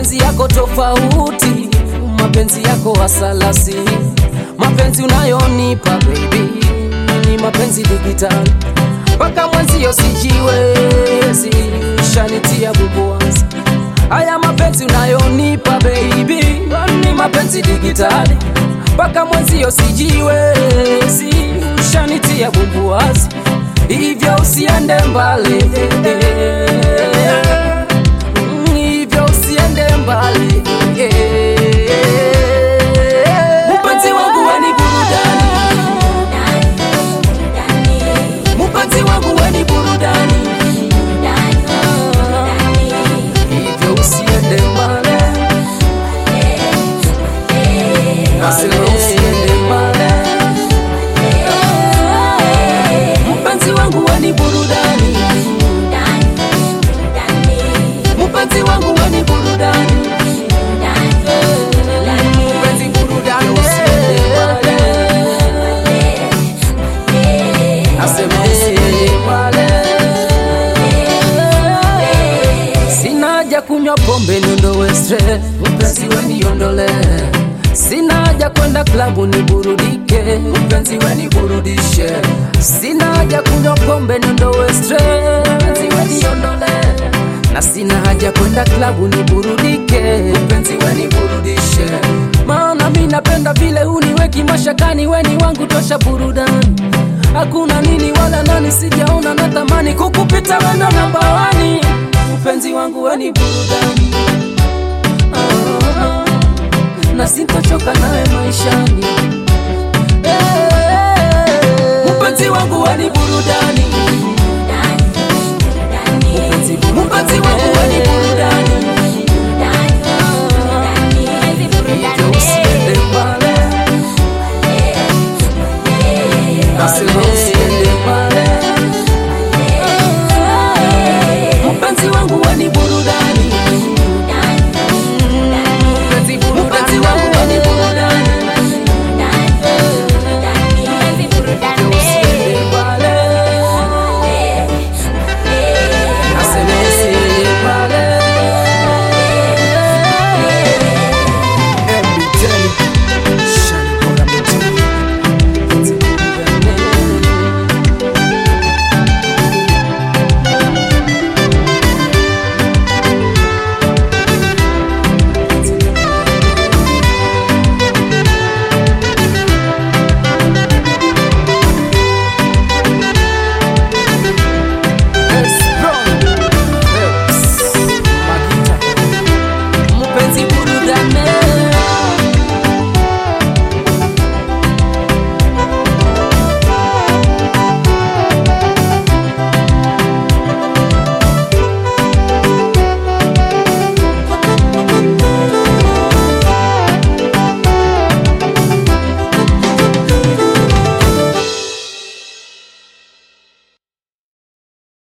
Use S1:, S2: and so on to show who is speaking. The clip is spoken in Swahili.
S1: mapenzi yako tofauti, mapenzi yako asalasi, mapenzi unayonipa baby ni mapenzi digitali, mpaka mwenzio sijiwezi, shanitia bubuazi. Haya mapenzi unayonipa baby ni mapenzi digitali, mpaka mwenzio sijiwezi, shanitia bubuazi, hivyo usiende mbali Mm, hivyo usiende mbali Mpenzi wangu weni burudani, mpenzi wangu weni burudani, hivyo usiende mbali, nasema usiende mbali. Mpenzi wangu weni burudani, mpenzi wangu weni burudani, mpenzi burudani, usiende mbali, nasema usiende mbali. Sina haja kunywa pombe niondowe stress, mpenzi we niondole. Sina haja kwenda klabu niburudike, mpenzi we niburudishe. Sina haja kunywa pombe niondowe stress, mpenzi we niondole. Na sina haja kwenda klabu niburudike, mpenzi we niburudishe. Maana mi napenda vile uniweki mashakani, weni wangu tosha burudani. Hakuna nini wala nani, sijaona natamani kukupita wendo namba wani mpenzi wangu weni burudani Ah, na sintochoka nawe maishani